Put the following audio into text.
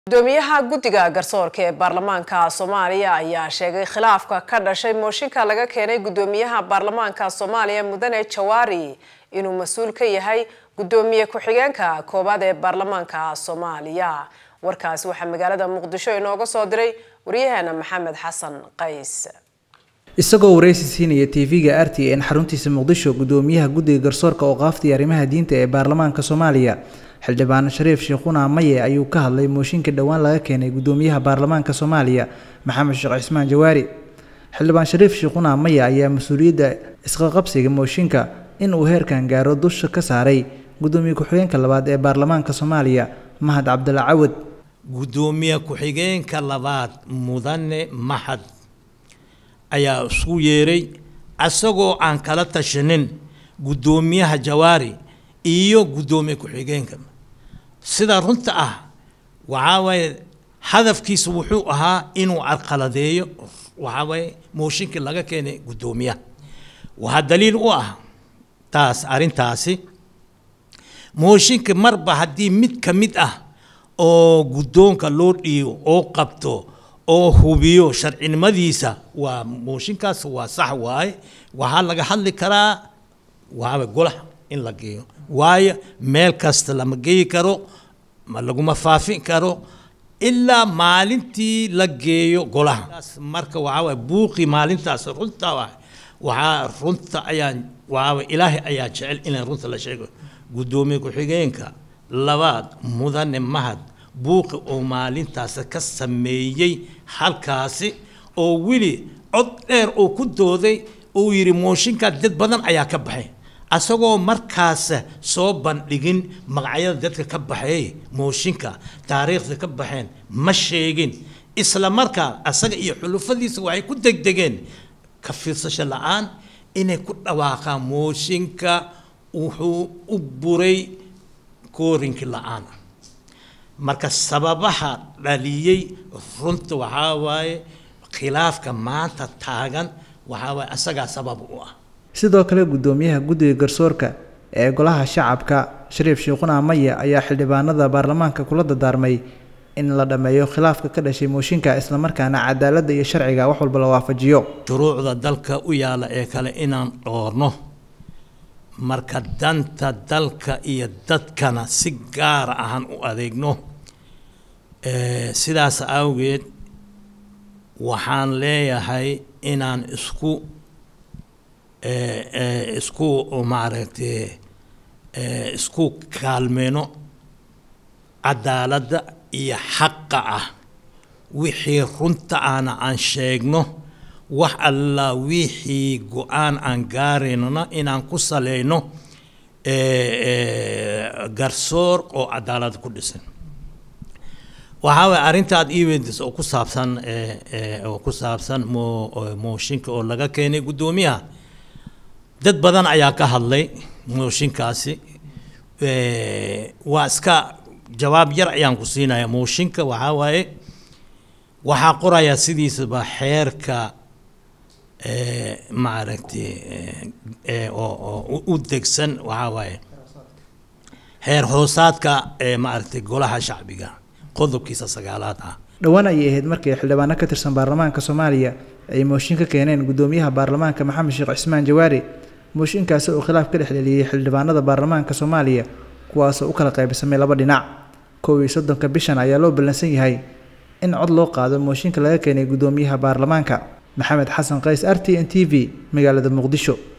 gudoomiyaha guddiga garsoorka ee baarlamaanka soomaaliya ayaa sheegay khilaafka ka dhashay mooshinka laga keenay gudoomiyaha baarlamaanka soomaaliya mudane jawaari inuu mas-uul ka yahay gudoomiye ku-xigeenka koowaad ee baarlamaanka soomaaliya warkaasi waxaa magaalada muqdisho inooga soo diray waryaheena maxamed xasan qays isagoo waraysi siinaya tv-ga r t n xaruntiisa muqdisho gudoomiyaha guddiga garsoorka oo qaaftay arrimaha diinta ee baarlamaanka soomaaliya xildhibaan shariif sheekhuna maye ayuu ka hadlay mooshinka dhowaan laga keenay gudoomiyaha baarlamaanka soomaaliya maxamed sheekh cismaan jawaari xildhibaan shariif sheekhuna maye ayaa mas-uuliyadda isqaqabsiga mooshinka in uu heerkan gaaro dusha ka saaray gudoomiye ku-xigeenka labaad ee baarlamaanka soomaaliya mahad cabdalla cawad gudoomiye ku-xigeenka labaad mudane mahad ayaa isku yeeray asagoo aan kala tashanin gudoomiyaha jawaari iyo gudoomiye ku-xigeenka sida runta ah waxaa waaye hadafkiisa wuxuu ahaa inuu carqaladeeyo waxaa waaye mooshinkii laga keenay gudoomiyaha waxaa daliil u ah taas arrintaasi mooshinka marba haddii mid ka mid ah oo guddoonka loo dhiibo oo qabto oo hubiyo sharcinimadiisa waa mooshinkaas waa sax waaye waxaa laga hadli karaa waxaa golaha in la geeyo waayo meel kasta lama geeyi karo ma laguma faafin karo ilaa maalintii la geeyo golaha marka waxaa waay buuqii maalintaas runta waxaa runta ayaan waxaa ilaahay ayaa jecel inaan runta la sheego guddoomiye ku-xigeenka labaad mudane mahad buuqi oo maalintaas ka sameeyey halkaasi oo weli cod dheer oo ku dooday uu yidhi mooshinkaa dad badan ayaa ka baxay asagoo markaas soo bandhigin magacyada dadka ka baxeey mooshinka taariikhda ka baxeen ma sheegin isla markaa asaga iyo xulufadiisa waxay ku degdegeen ka fiirsasho la-aan inay ku dhawaaqaan mooshinka wuxuu u buray koorinki la-aan marka sababaha dhaliyey runta waxaa waaye khilaafka maanta taagan waxaa waaye asagaa sabab u ah sidoo kale gudoomiyaha guddiga garsoorka ee golaha shacabka shariif sheekhuna maya ayaa xildhibaanada baarlamaanka kula dadaarmay in la dhammeeyo khilaafka ka dhashay mooshinka islamarkaana cadaaladda iyo sharciga wax walba la waafajiyo shuruucda dalka u yaala ee kale inaan dhoorno marka danta dalka iyo dadkana si gaara ahaan u adeegno sidaas awgeed waxaan leeyahay inaan isku isku maaragtay isku kaalmeyno cadaaladda iyo xaqa ah wixii runta aana aan sheegno wax alla wixii go-aan aan gaaraynona inaan ku saleyno garsoor oo cadaalad ku dhisan waxaa waye arrintaad eventis oo ku saabsan oo ku saabsan mo mooshinka oo laga keenay guddoomiyaha dad badan ayaa ka hadlay mooshinkaasi waa iska jawaab yar ayaan ku siinaya mooshinka waxaa waaye waxaa qorayaa sidiisaba xeerka maaragtay oo u degsan waxaa waaye xeer hoosaadka maaragtay golaha shacbiga qodobkiisa sagaalaad ah dhowaan ayay ahayd markii xildhibaano ka tirsan baarlamaanka soomaaliya ay mooshin ka keeneen gudoomiyaha baarlamaanka maxamed sheekh cismaan jawaari mooshinkaasi oo khilaaf ka dhexdheliyey xildhibaanada baarlamaanka soomaaliya kuwaasoo u kala qaybsamay laba dhinac kow iyo soddonka bishan ayaa loo ballansan yahay in cod loo qaado mooshinka laga keenay gudoomiyaha baarlamaanka maxamed xasan qays r t n t v magaalada muqdisho